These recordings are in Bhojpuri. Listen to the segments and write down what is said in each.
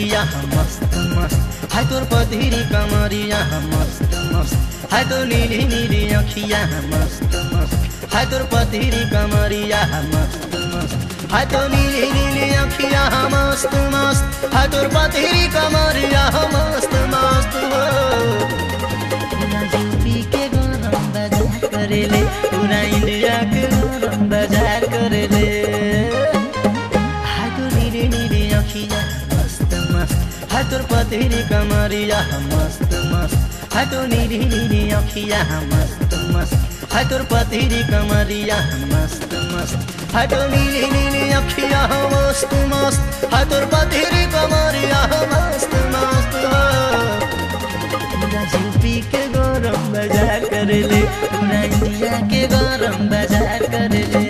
कमरिया मस्त मस्त हाय तोर पधीरी कमरिया मस्त मस्त हाय तो नीली नीली अखिया मस्त मस्त हाय तोर पधीरी कमरिया मस्त मस्त हाय तो नीली नीली अखिया मस्त मस्त हाय तोर पधीरी कमरिया मस्त मस्त हो पूरा यूपी के गरम बाजार करेले पूरा इंडिया के गरम बाजार करेले हाय तो नीली नीली अखिया मस्त मस्त हाय तोर पतेरी कमरिया मस्त मस्त हाय तो नीली नीली अखिया मस्त मस्त हाय तोर पतेरी कमरिया मस्त मस्त हाय तो नीली नीली अखिया मस्त मस्त हाय तोर पतेरी कमरिया मस्त मस्त पूरा यूपी के गरम बाजार करेले पूरा इंडिया के गरम बाजार करेले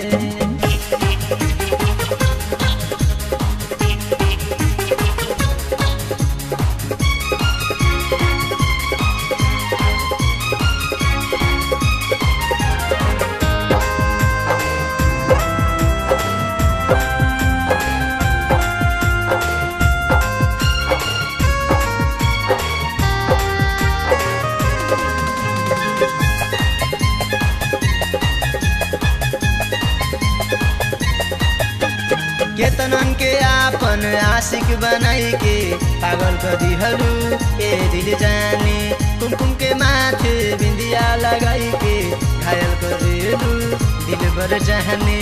केतनन के आपन आशिक बनाई के पागल कर दिहलु ए दिल जाने कुमकुम के माथे बिंदिया लगाई के घायल कर दिलु दिल बर जाने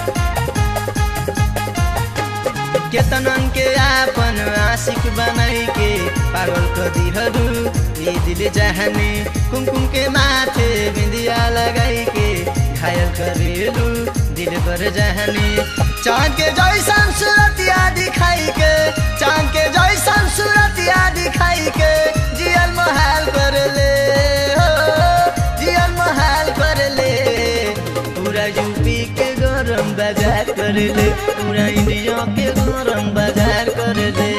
केतनन के आपन आशिक बनाई के पागल कर दिहलु ए दिल जाने कुमकुम के माथे बिंदिया लगाई के घायल कर दिलु दिल बर जाने चांद के जैसन सूरतिया दिखाई के चांद के जैसन सूरतिया दिखाई के जियल महल कर ले हो जियल महल कर ले पूरा यूपी के गरम बाजार कर ले पूरा इंडिया के गरम बाजार कर ले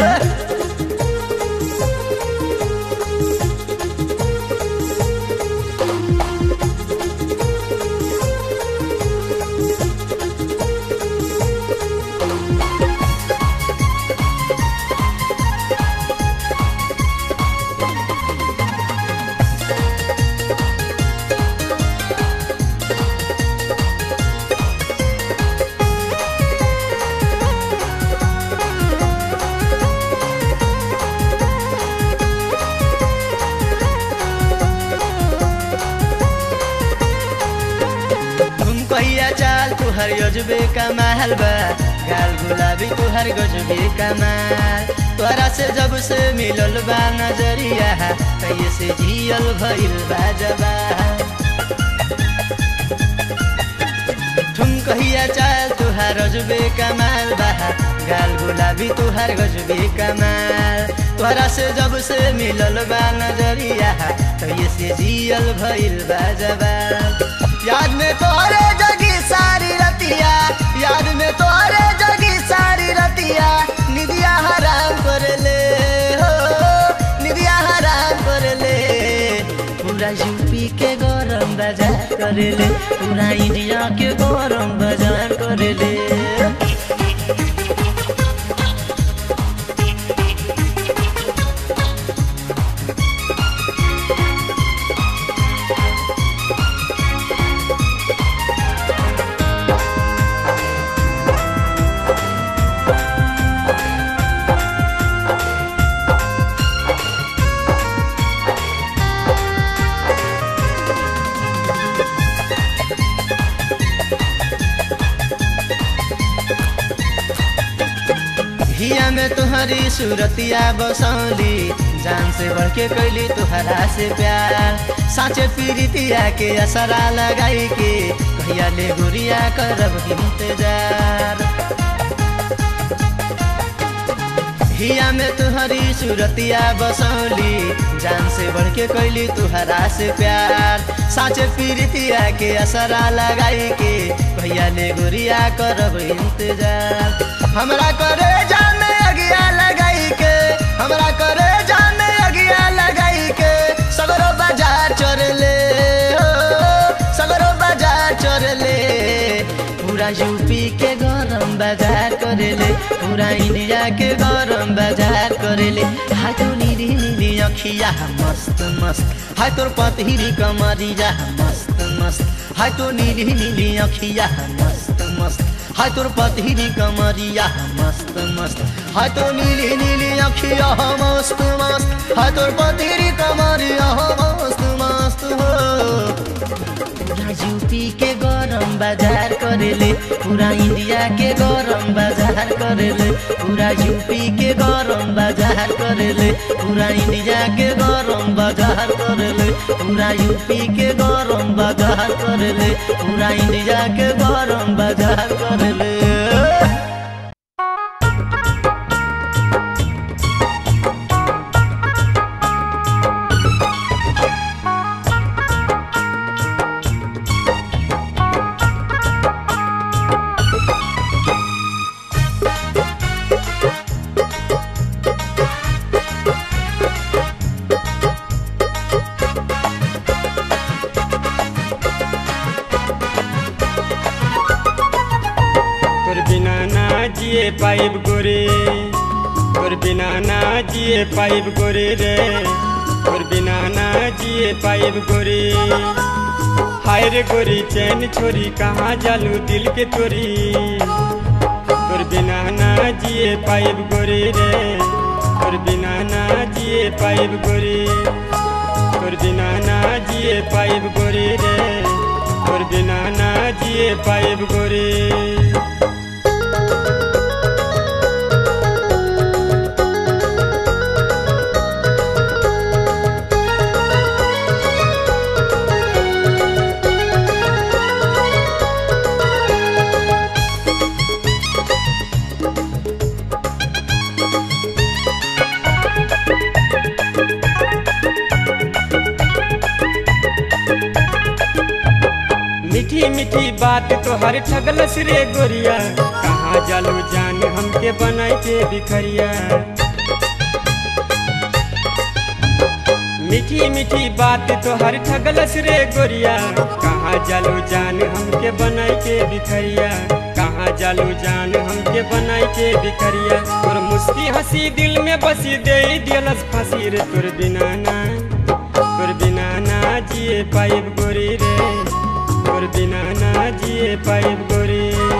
तुम कहिया चाल तुहर गजबे कमाल बा गाल गुलाबी तुहर गजबे कमाल तोरा से जब से मिलल बा नजरिया कहिए से जियल भइल बा जबा तुम कहिया चाल तुहार गजबे कमाल बा गाल गुलाबी तुहार गजबे कमाल तोरा से जब से मिलल बा नजरिया कहिए से जियल भइल बा जबा याद में तोरे जगी सारी रतिया याद में तोरे जगी सारी रतिया निदिया हराम कर ले हो निदिया हराम कर ले पूरा यूपी के गरम बाजार कर ले पूरा इंडिया के गरम बाजार कर ले हिया में तुहरी सूरतिया बसौली जान से बढ़ के कैली तुहरा से प्यार साँचे पीरितिया के असरा लगाई के कहिया ले गुरिया करब इंतजार हिया में तुहरी सूरतिया बसौली जान से बढ़ के कैली तुहरा से प्यार साँचे पीरितिया के असरा लगाई के कहिया ले गुरिया करब इंतजार हमरा करे जाने अगिया लगाई के हमरा करे जाने अगिया लगाई के सगरो बाजार चोर ले हो सगरो बाजार चोर ले पूरा यूपी के गरम बाजार करे ले करेले पूरा इंडिया के गरम बाजार करेले हाय तो नीली नीली अखिया मस्त मस्त हाय तोर पतहिरी कमरिया मस्त मस्त हाय तो नीली नीली अखिया मस्त मस्त हाय तोर पतहिरी कमरिया मस्त मस्त हाय तो नीली नीली अखिया मस्त मस्त हाय तोर पतहिरी कमरिया मस्त मस्त हो पूरा यूपी के गरम बाजार करेले पूरा इंडिया के गरम बाजार करेले पूरा यूपी के गरम बाजार करेले पूरा इंडिया के गरम बाजार करेले पूरा यूपी के गरम बाजार करेले पूरा इंडिया के गरम बाजार करेले तोर बिना ना जिए पाइब गोरे तोर बिना ना जिए पाइब गोरे रे तोर बिना ना जिए पाइब गोरे हाय रे गोरी चैन छोरी कहाँ जालू दिल के तोरी तोर बिना ना जिए पाइब गोरे रे तोर बिना ना जिए पाइब गोरे तोर बिना ना जिए पाइब गोरे रे तोर बिना ना जिए पाइब गोरे मीठी मीठी बात तो हर ठगलस रे गोरिया कहाँ जालू जान हमके बनाई के बिखरिया मीठी मीठी बात तो हर ठगलस रे गोरिया कहाँ जालू जान हमके बनाई के बिखरिया कहाँ जालू जान हमके बनाई के बिखरिया तोर मुस्की हंसी दिल में बसी दे दिलस फांसी रे तोर बिना ना तोर बिना ना जिए पाइब गोरी रे तोर बिना ना जिए पाइब गोरी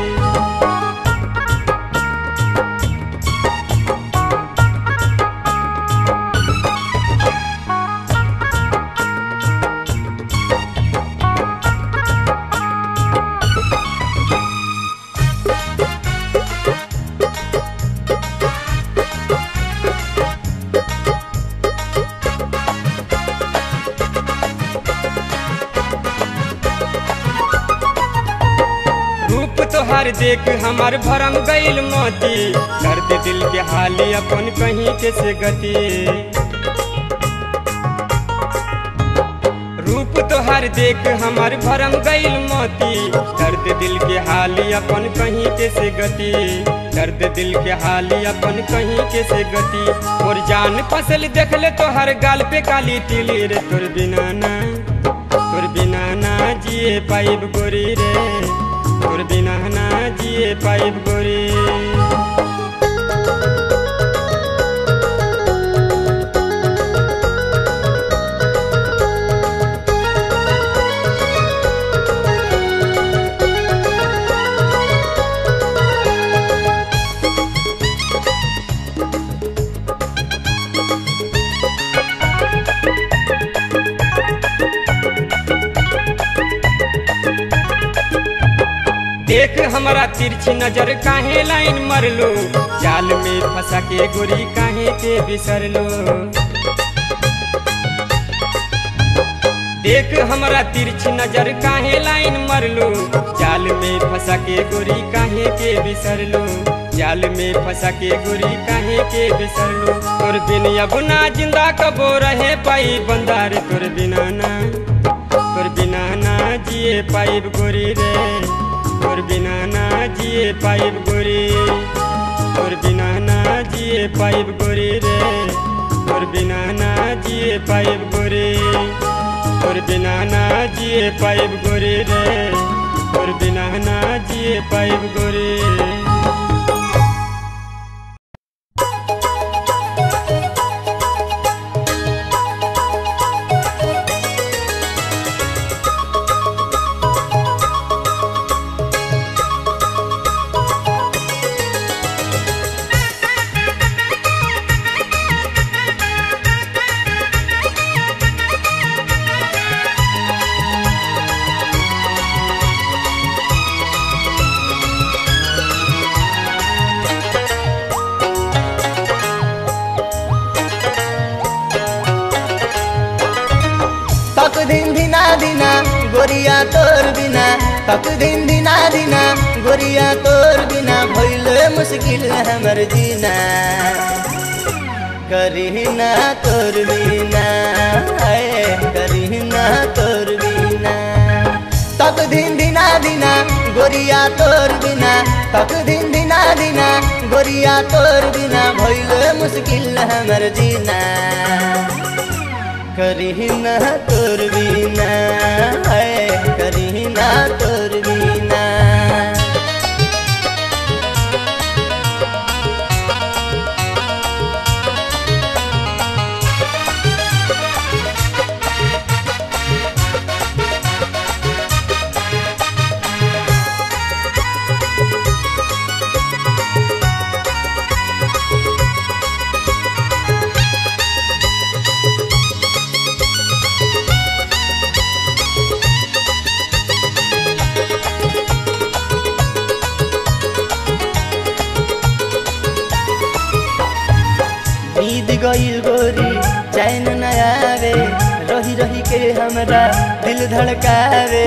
रूप तोहार देख हमार भरम गईल मोती दर्द दिल के हाली अपन कहीं के से गति रूप तोहार देख हमार भरम गईल मोती दर्द दिल के हाली अपन कहीं के से गति दर्द दिल के हाली अपन कहीं के से गति और जान फसल देख ले तोहर गाल पे काली तिली रे तोर बिना ना तोर बिना ना जिए पाइब गोरी रे तोर बिना ना जिए पाइब गोरी देख हमारा तिरछी नजर काहे लाइन मरलो जाल में फंसा के गोरी काहे के बिसरलो देख हमारा तिरछी नजर काहे लाइन मरलो जाल में फंसा के गोरी काहे के बिसरलो जाल में फंसा के गोरी काहे के बिसरलो तोर बिन अब ना जिंदा कबो रहे पाई बंदार तोर बिना ना तोर बिना ना जिए पाइब गोरी रे तोर बिना ना जिए पाइब गोरी तोर बिना ना जिए पाइब गोरी रे तोर बिना ना जिए पाइब गोरी तोर बिना ना जिए पाइब गोरी रे तोर बिना ना जिए पाइब गोरी तक दिन दिना दिना गोरिया तोर बिना तक दिन दिना दिना गोरिया तोर बिना भइल मुश्किल हमर जीना करीना तोर बिना आए करीना तोर बिना तक दिन दिना दिना गोरिया तोर बिना तक दिन दिना दिना गोरिया तोर बिना भइल मुश्किल हमर जीना करीना तोर बिना है करीना तोर बिना बीत गईल गोरी चैन न आवे रही रही के हमरा दिल धड़कावे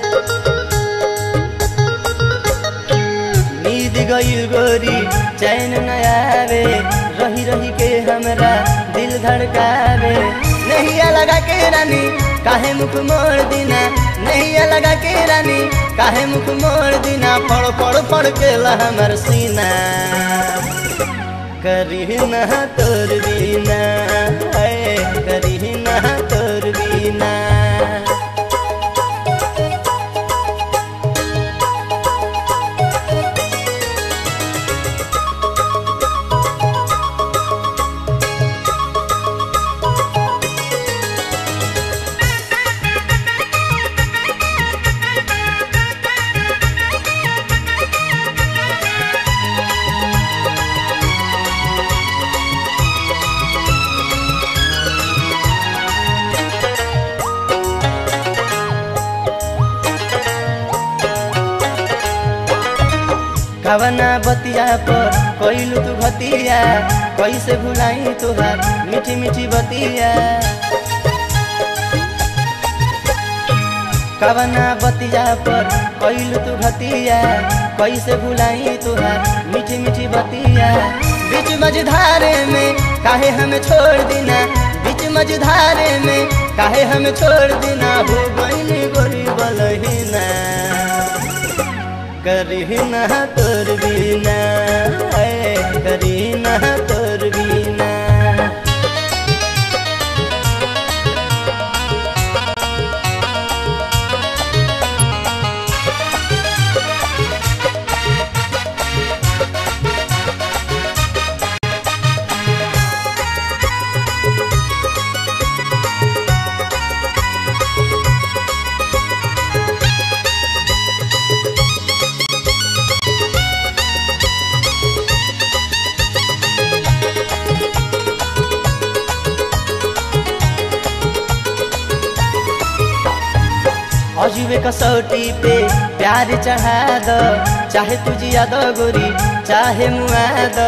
नींद गईल गोरी चैन न आवे रही रही के हमरा दिल धड़कावे नहीं लगा के रानी काहे मुख मोड़ दिना नहीं लगा के रानी काहे मुख मोड़ दिना पड़ पड़ पड़ के ला हमर सीना करीना तोर बिना है करीना तोर बिना कवना बतिया पर कैलू तू भतिया कैसे भुलाई तुहार मीठी मीठी बतिया कवना बतिया पर कैलू तू भतिया कैसे भुलाई तुहार मीठी मीठी बतिया बीच मझधारे में काहे हमें छोड़ देना बीच मझधारे में काहे हमें छोड़ देना हो गईली गोरी बलहीना करीना तोर बिना है करीना तोर बिना अजुबे कसौटी पे प्यार चढ़ा दो चाहे तुझिया दो गोरी चाहे मुआ दो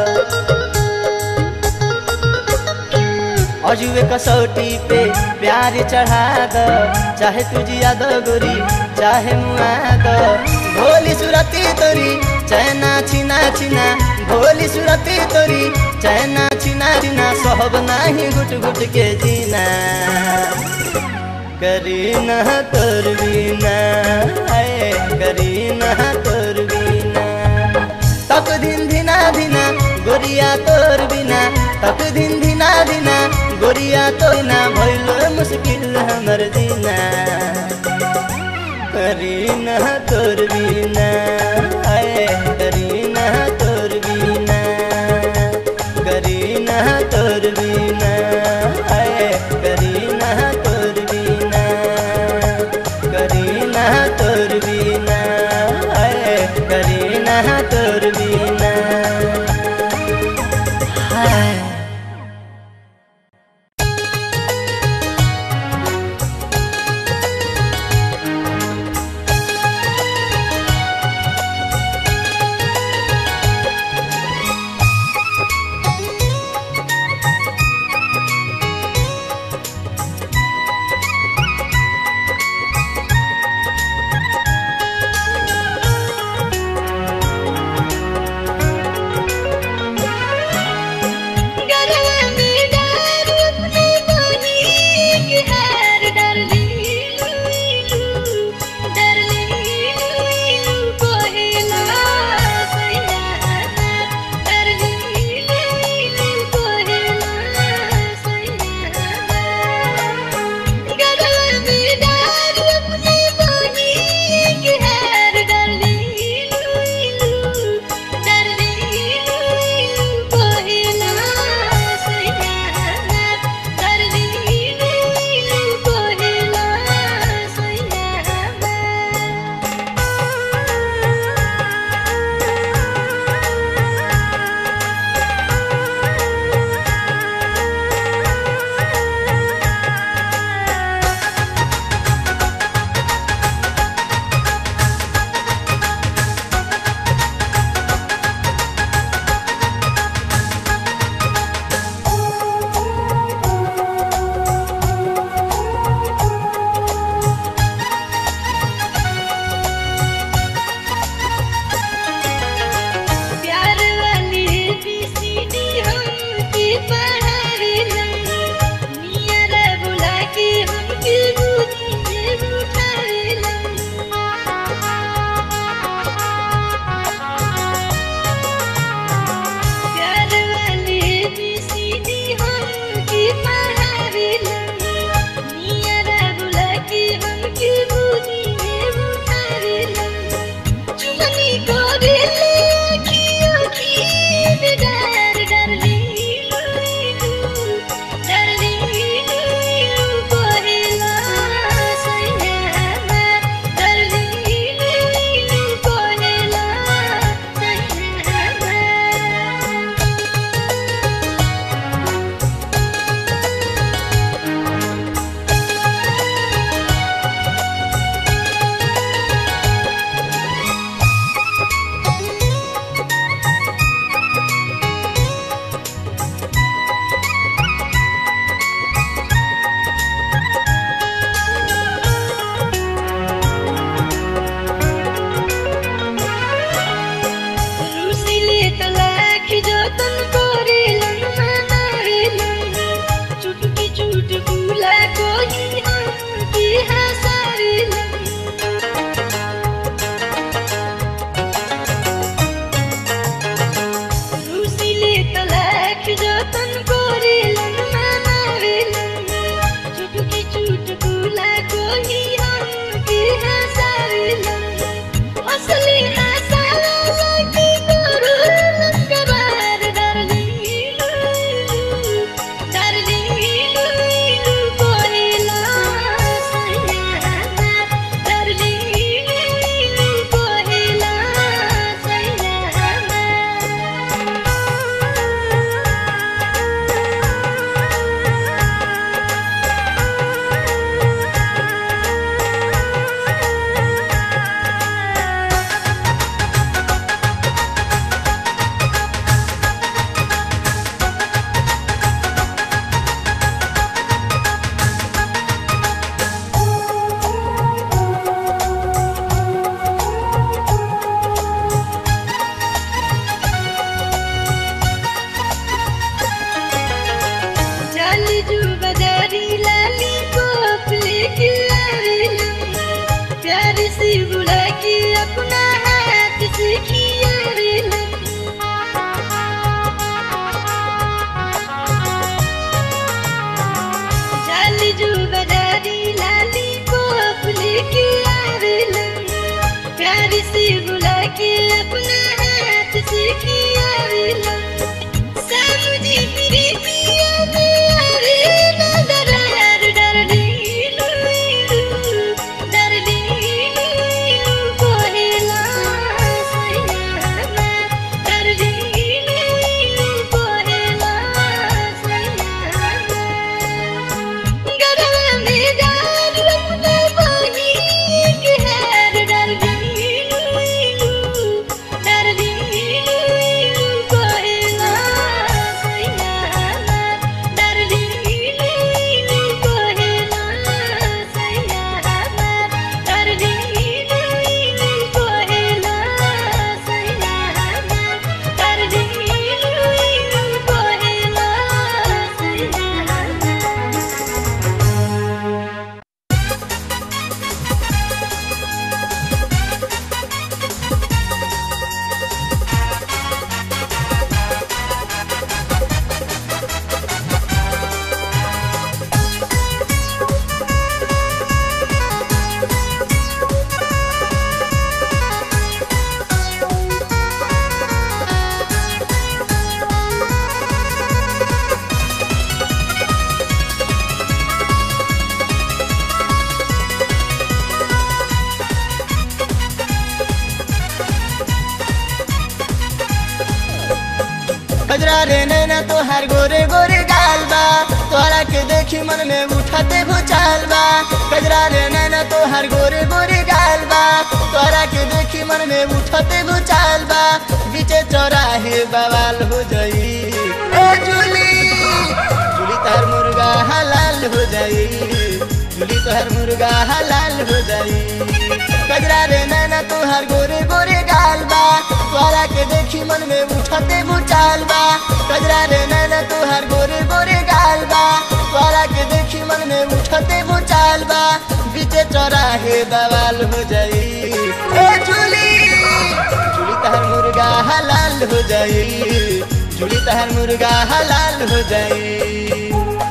अजुबे कसौटी पे प्यार चढ़ा दो चाहे तुझिया दो गोरी चाहे मुआ दो भोली सुरती तोरी चैना छिना छिना भोली सुरती तोरी चैना छिना छिना सहब नाही गुट गुट के जीना करीना तोर बिना है करीना तोर बिना तक दिन धिना धिना गोरिया तोर बिना तक दिन धिना धिना गोरिया तो ना भइल मुश्किल हमर जीना करीना तोर बिना है करीना तोर बिना करीना तोर बिना है करीना तोर बिना करीना तोर बिना है करीना तोर बिना हाय कजरा रे नैना तोहार गोरे गोरे गाल बा तोहरा के देखी मन में उठाते भूचाल बा कजरा रे नैना तोहार गोरे गोरे गाल बा तोहरा के देखी मन में उठाते भूचाल बा बीचे चौराहे बवाल हो जाई ए जूली जूली तार मुर्गा हलाल हो जाई जूली तोहर मुर्गा हलाल हो जाई कजरा रे नैना तोहार गोरे गोरे गाल बा तोहरा के देखी मन में उठाते भूचाल बा कजरा रे नैना तोहार गोरे गोरे गाल बा तोहरा के देखी मन में उठाते भूचाल बा बीचे चौराहे बवाल हो जाई ए जूली जूली तहर मुर्गा हलाल हो जाई जूली तहर मुर्गा हलाल हो जाई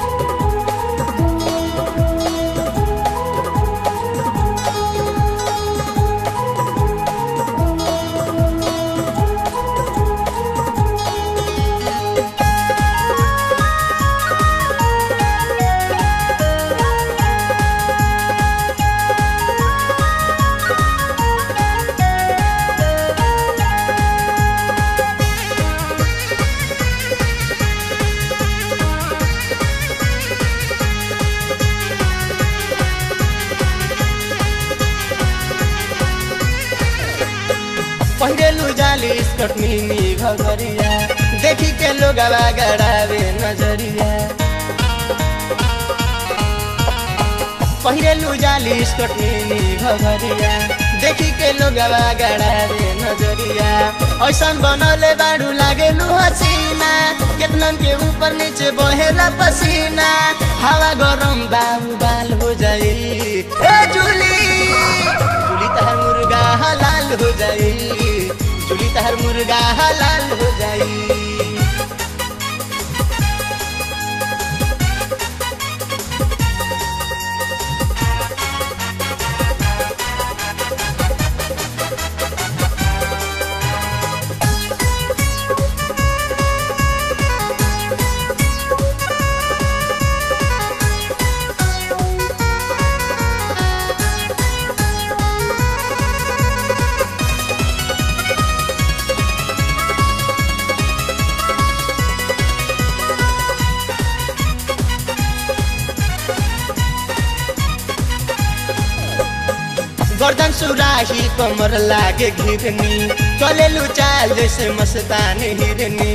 पहिरेलु जाली स्कर्ट मिनी घघरिया देखी के लोग गड़ावे नजरिया पहिरेलु जाली स्कर्ट मिनी घघरिया देखी के लोग गड़ावे नजरिया ऐसन बनले बाड़ू लागेलु हसीना केतनन के ऊपर नीचे बहेला पसीना हवा गरम बाबू बाल हो जाई ए जूली जूली तहर मुर्गा हलाल हो जाई जूली तहर मुर्गा हलाल हो जाई गर्दन सुराही कमर लागे घिरनी चलेलु चाल जैसे मस्तान हिरनी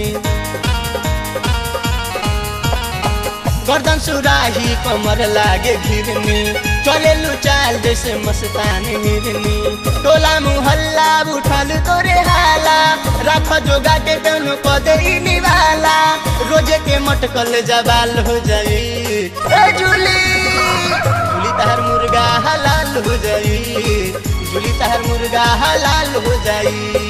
गर्दन सुराही कमर लागे घिरनी चलेलु चाल जैसे मस्तान हिरनी टोला मुहल्ला उठल तोरे हाला रख जोगा के दोनों पदे निवाला रोजे के मटकल जबाल हो जाई ए जूली जूली तहर मुर्गा हलाल हो जाई जूली तहर मुर्गा हलाल हो जाई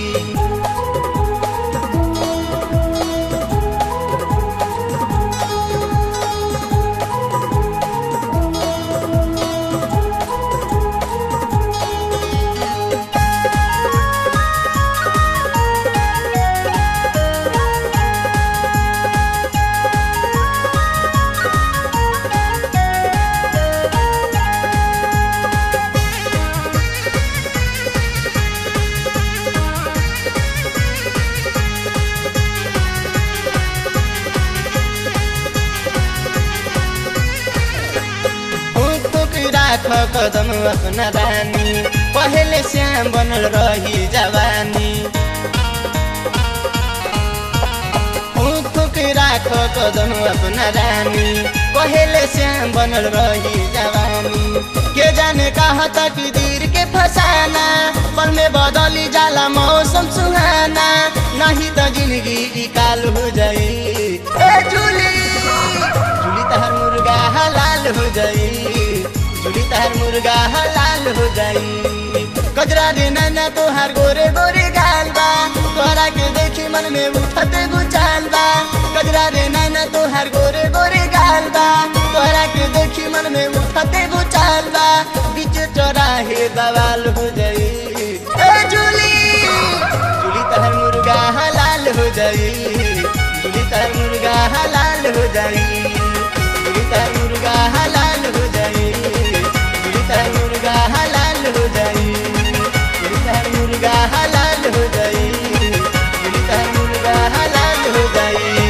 राख कदम अपना रानी पहले श्याम बनल रही जवानी फूक राख कदम अपना रानी पहले श्याम बनल रही जवानी के जाने कहा तक दीर के फसाना पल में बदली जाला मौसम सुहाना नहीं तो जिंदगी काल हो जाई ए जूली जूली तहर मुर्गा हलाल हो जाई जूली तहर मुर्गा हलाल हो जाई कजरा रे नैना तोहार गोरे गोरे गाल बा तोहरा के देखी मन में उठते बुचाल बा कजरा रे नैना तोहार गोरे गोरे गाल बा तोहरा के देखी मन में उठते बुचाल बा बीच चौराहे बवाल हो जाई ए जूली जूली तहर मुर्गा हलाल हो जाई जूली तहर मुर्गा हलाल हो जाई जूली तहर मुर्गा हलाल हो जाई जूली तहर मुर्गा हलाल हो जाई जूली तहर मुर्गा हलाल हो जाई जूली तहर मुर्गा हलाल हो जाई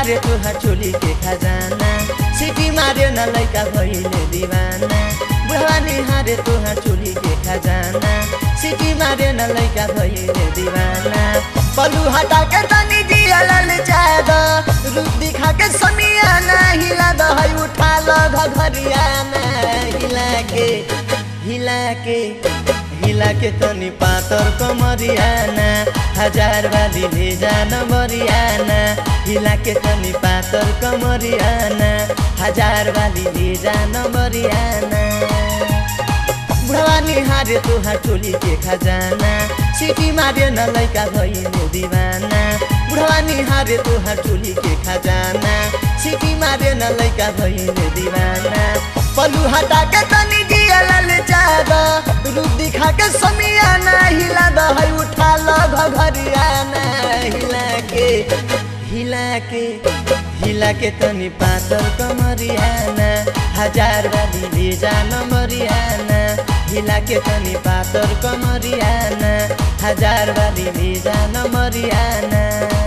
निहारे तुहार चोली के खजाना सिटी मारे न लैका भइले दिवाना बुढवा निहारे तुहार चोली के खजाना सिटी मारे न लैका भइले दिवाना पलू हटा के तनी दिया लल जाद रूप दिखा के समियाना हिला द है उठा ल घघरियाना हिला के हिला के हिला के तनी पातर कमरियाना हजार वाली ले जान मरियाना हिला के तनी पातर कमरियाना हजार वाली ले जान मरियाना बुढवा निहारे तुहार टोली के खजाना सिटी मारे न लैका भइले दिवाना बुढवा निहारे तुहार टोली के खजाना सिटी मारे न लैका भइले दिवाना पलू हटा के तनी दिया लल जाद रूप दिखा के समियाना हिला द है उठा ल घघरियाना हिला के हिला के हिला के तनी पातर कमरियाना हजार वाली ले जान मरियाना हिला के तनी पातर कमरियाना हजार वाली ले जान मरियाना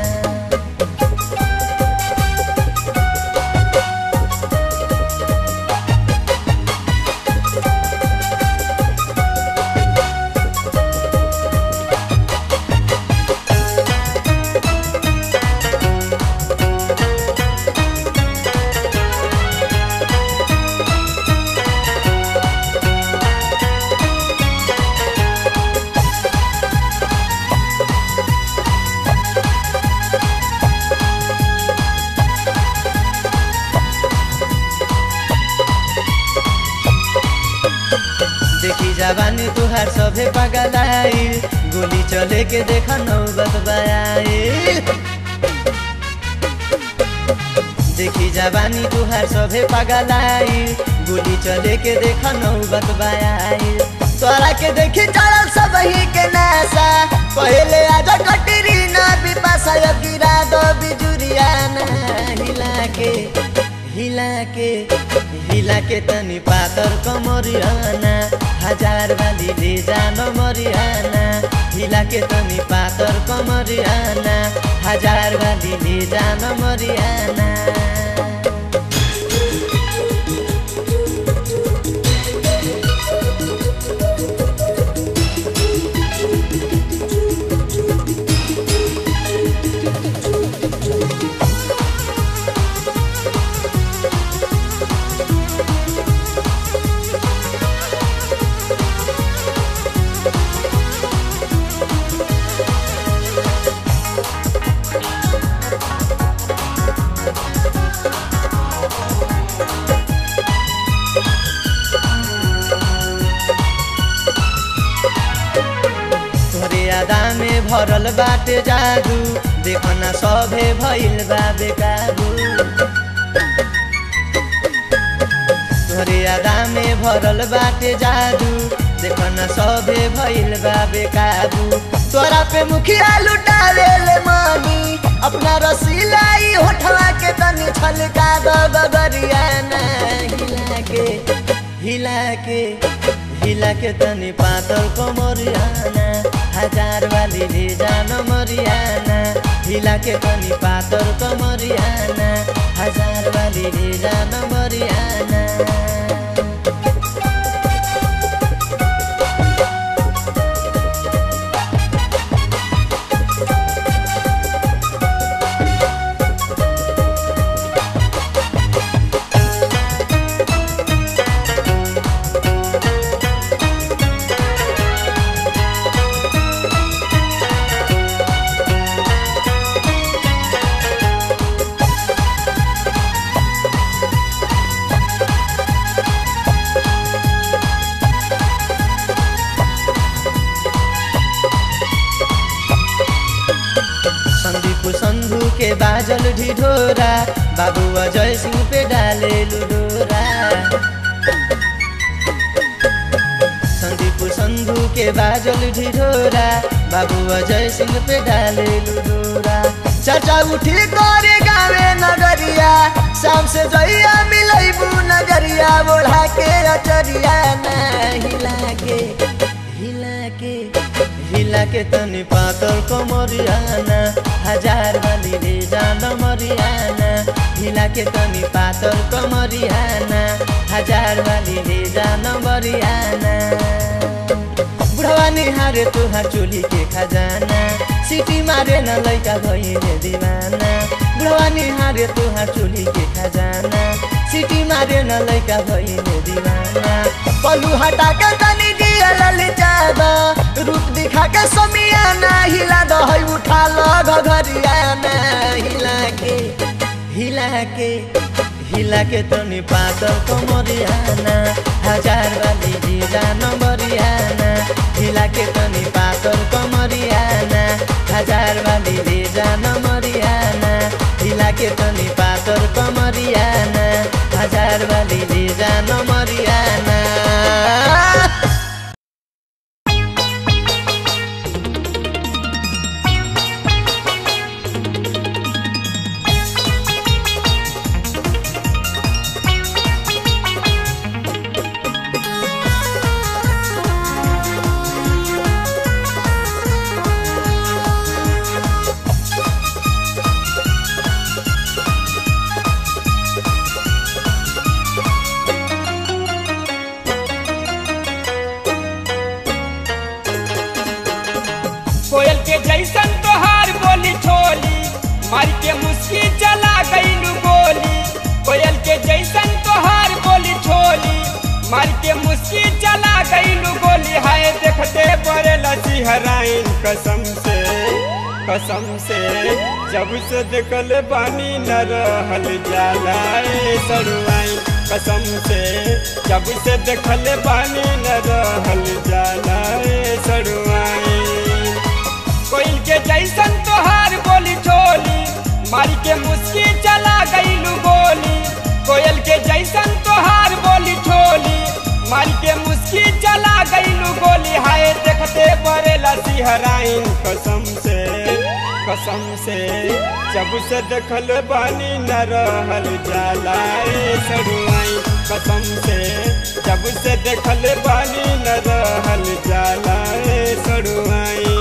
देखी जवानी तुहार सभे पगलाइल गोली चले के देख नौबत बयाइल देखी जवानी तुहार सभे पगलाइल गोली चले के देख नौबत बयाइल तोरा के देखी चढ़ल सब ही के नासा पहले आज कटरी ना बिपासा अब गिरा दो बिजुरिया ना हिला के हिला के हिला के तनी पातर कमरियाना हजार वाली ले जान मरियाना हिला के तनी पातर कमरियाना हजार वाली ले जान मरियाना तोरे यादा में भरल बाटे जादू देखना सभे भइल बा बेकाबू तोरे यादा में भरल बाटे जादू देखना सभे भइल बा बेकाबू तोरा पे मुखिया लुटावे ले मानी अपना रसीलाई होठवा के तनी छलका दो गगरिया ना हिला के हिला के हिला के तनी पातल कमरियाना हजार वाली ले जान मरियाना हिला के तनी पातल कमरियाना हजार वाली ले जान मरियाना संदीप संधु के बाजल ढिढोरा बाबू अजय सिंह पे डाले लुडोरा संदीप संधु के बाजल ढिढोरा बाबू अजय सिंह पे डाले लुडोरा चर्चा उठी करे गावे नगरिया शाम से जइया मिलैबू नगरिया बोढ़ा के अचरिया ना हिला के हिला के हिला के तनी पातल कमरियाना हजार वाली रे जान मरियाना हिला के तनी पातल कमरियाना हजार वाली रे जान मरियाना बुढ़वा निहारे तुहार चोली के खजाना सिटी मारे न लैका भइले दिवाना बुढ़वा निहारे तुहार चोली के खजाना सिटी मारे न लैका भइले दिवाना पलू हटा के तनी दिया ललिचाबा रूप दिखा के समियाना हिला दहै उठा ल घघरियाना हिला के हिला के हिला के तनी पातल कमरियाना हजार वाली जिरा नम्बरियाना हिला के तनी पातल कमरियाना हजार वाली जिरा नम्बरियाना हिला के तनी पातल कमरियाना हजार वाली जिरा नम्बरियाना कोयल के जैसन तोहार बोली छोली मार के मुस्की चला गईलू गोली कोयल के जैसन तोहार बोली छोली मार के मुस्की चला गईलू गोली हाय देखते बड़े लची हराइन कसम से कसम से जब से देखल बानी न रहल जाला ए सरुआइन कसम से जब से देखल बानी न रहल जाला ए सरुआइन कोयल के जैसन तोहार बोली छोली मारी के मुस्की चला गईलू गोली कोयल के जैसन तोहार बोली छोली मारी के मुस्की चला गईलू गोली हाय देखते बड़े लसी हराइन कसम से कसम से जब से देखल बानी न रहल जाला ए सरुआई कसम से जब से देखल बानी न रहल जाला ए सरुआई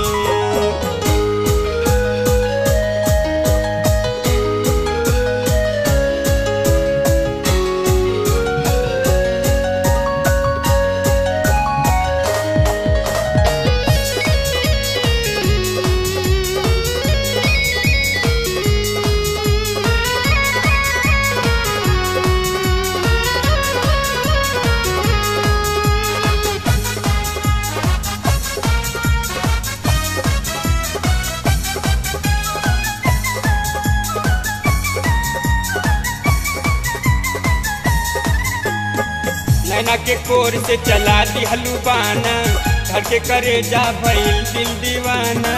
नैना के कोर से चला दी हलुबाना घर के करे जा भइल दिल दीवाना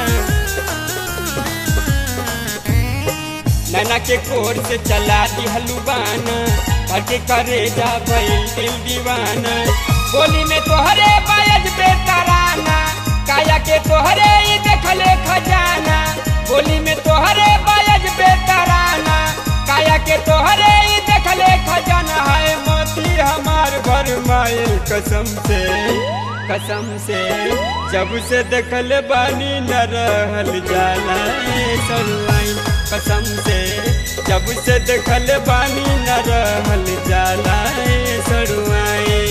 नैना के कोर से चला दी हलुबाना घर के करे जा भइल दिल दीवाना बोली में तोहरे बायज बेतराना काया के तोहरे ही देखले खजाना बोली में तोहरे बायज बेतराना काया के तोहरे ही देखले खजाना है मोती हमार भर माइल कसम से कसम से जब से देखल बानी न रहल जाला ए सरुआइन कसम से जब से देखल बानी न रहल जाला ए सरुआइन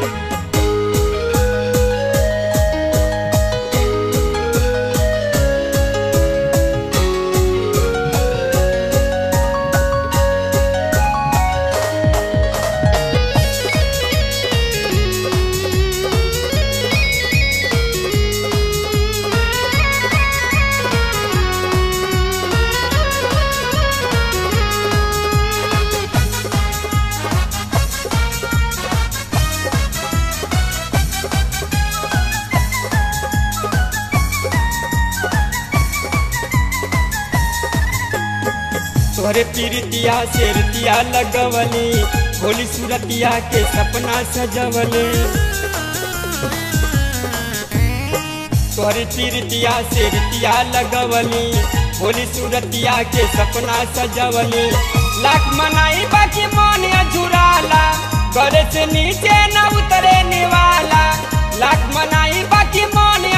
तोहरे पीरतिया शेरतिया लगवली भोली सूरतिया के सपना सजवले तोहरे पीरतिया शेरतिया लगवली भोली सूरतिया के सपना सजवली लाख मनाई बाकी मन अझुराला करे से नीचे न उतरे निवाला लाख मनाई बाकी मन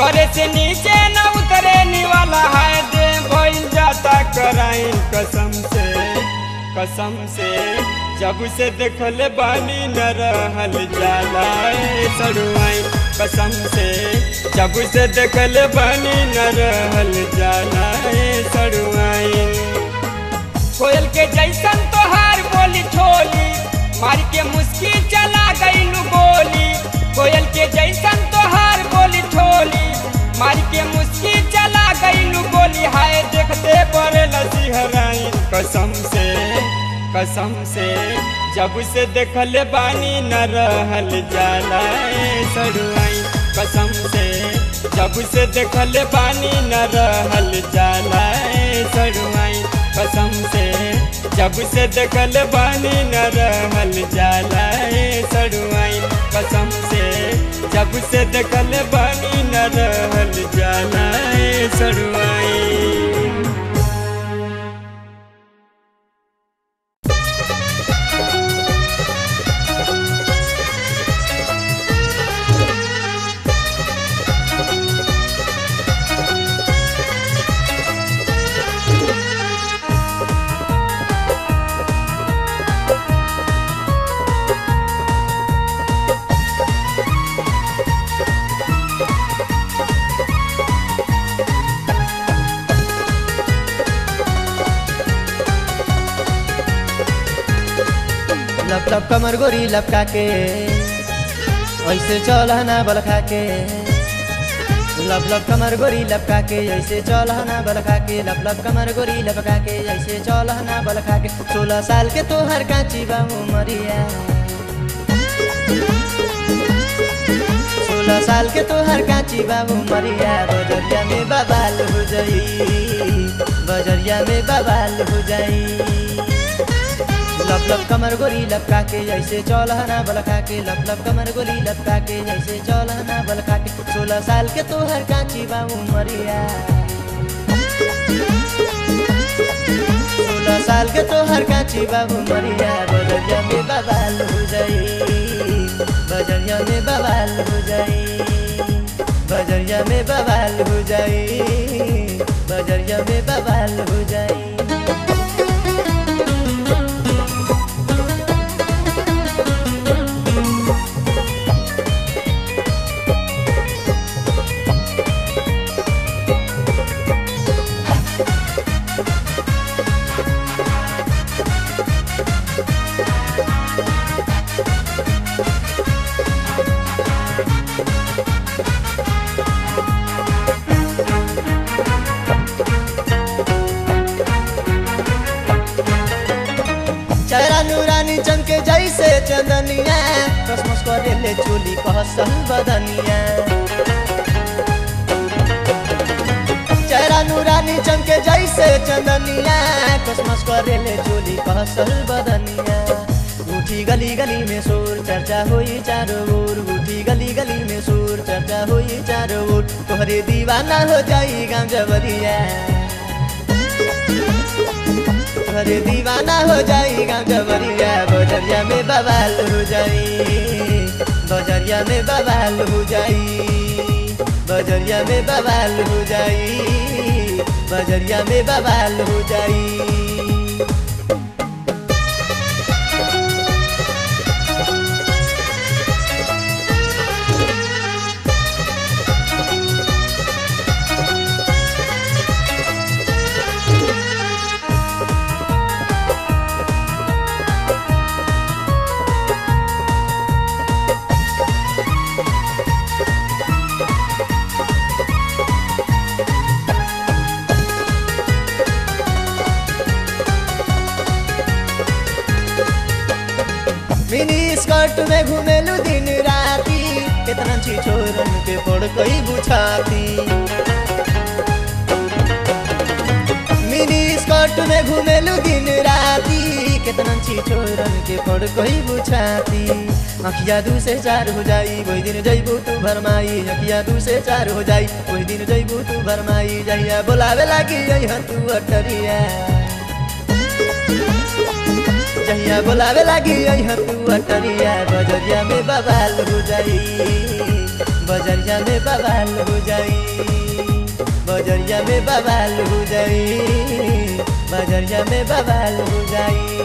ऊपर से नीचे न उतरे वाला है दे भइल जाता कराइन कसम से कसम से जब से देखल बानी न रहल जाला ए सड़ुआइन कसम से जब से देखल बानी न रहल जाला ए सड़ुआइन कोयल के जैसन तोहार बोली छोली मार के मुस्की चला गईलू गोली कोयल के जैसन तोहार बोली छोली मार के मुस्की चला गईलू गोली हाय देखते पड़े लसीहराइन कसम से कसम से जब से देखल बानी न रहल जाला ए सड़ुआइन कसम से जब से देखल बानी न रहल जाला ए सड़ुआइन कसम से जब से देखल बानी न रहल जाला ए सड़ुआइन कसम से जब से देखल बानी न रहल जाला ए सड़ुआइन लप लप कमर गोरी लपका के ऐसे चल ना बल खा के लप लप कमर गोरी लपका के ऐसे चल ना बल खा के लप लप कमर गोरी लपका के ऐसे चल ना बल खा के सोलह साल के तोहर काची बा उमरिया सोलह साल के तोहर काची बा उमरिया बजरिया में बबाल हो जाई बजरिया में बबाल हो जाई लब लब कमर गोरी लपका के जैसे चौलहना बलखा के लब लब कमर गोरी लपका के जैसे चौलहना बलखा के सोलह साल के तोहर काची बा उमरिया सोलह साल के तोहर काची बा उमरिया बजरिया में बवाल हो जाई बजरिया में बवाल हो जाई बजरिया में बवाल हो जाई बजरिया में बवाल हो जाई चेहरा नूरानी चमके जैसे चंदनिया कसमस करे ले चोली कहसल बदनिया चेहरा नूरानी चमके जैसे चंदनिया कसमस करे ले चोली कहसल बदनिया उठी गली गली में शोर चर्चा होई चारों ओर उठी गली गली में शोर चर्चा होई चारों ओर तोहरे दीवाना हो जाई गाँव जबरिया अरे दीवाना हो जाई गाँव जबरिया बजरिया में बवाल हो जाई बजरिया में बवाल हो जाई बजरिया में बवाल हो जाई बजरिया में बवाल हो जाई मिनी स्कर्ट में घुमेलु दिन राती कितना छी छोरन के पड़ कई बुझाती मिनी स्कर्ट में घुमेलु दिन राती कितना छी छोरन के पड़ कई बुझाती अखिया दू से चार हो जाई वही दिन जैबू तू भरमाई अखिया दू से चार हो जाई वही दिन जैबू तू भरमाई जहिया बोलावे लागी जइहा तू अटरिया जहिया बोलावे लागी अइहा तू अटरिया बजरिया में बवाल हो जाई बजरिया में बवाल हो जाई बजरिया में बवाल हो जाई बजरिया में बवाल हो जाई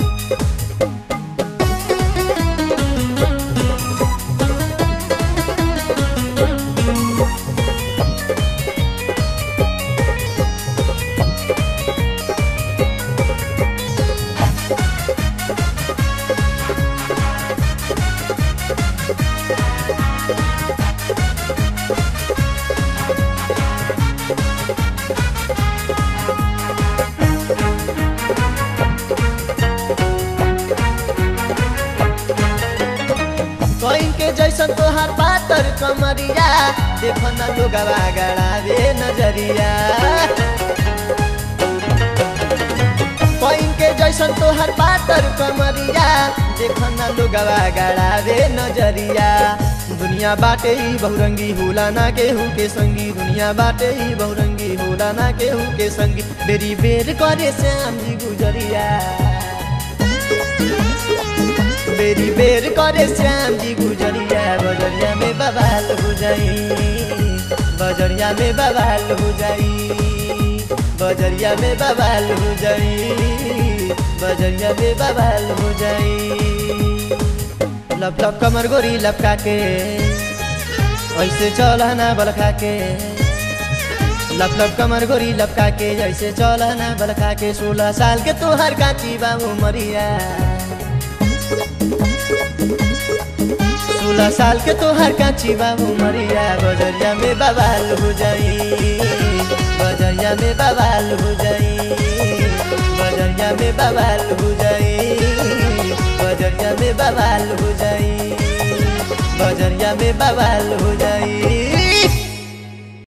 कोइन के जैसन तोहार पातर कमरिया देखो न लोगवा गड़ावे नजरिया कोइन के जैसन तोहार पातर कमरिया देखो न लोगवा गड़ावे नजरिया दुनिया बाटे ही बहुरंगी होला ना केहू के संगी दुनिया बाटे ही बहुरंगी होला ना केहू के संगी बेरी बेर करे श्याम जी गुजरिया बेरी बेर करे श्याम जी गुजरिया बजरिया में बवाल हो जाई बजरिया में बवाल हो जाई बजरिया में बवाल हो जाई बजरिया में बवाल हो जाई लप लप कमर गोरी लपका के ऐसे चलना बलखा के लप लप कमर गोरी लपका के जैसे चलना बलखा के सोलह साल के तोहर काची बाबू मरिया सोलह साल के तोहर काची बाबू मरिया बजरिया में बवाल हो जाई बजरिया में बवाल हो जाई बजरिया में बवाल हो जाई बजरिया में बवाल हो जाई बजरिया में बवाल हो जाई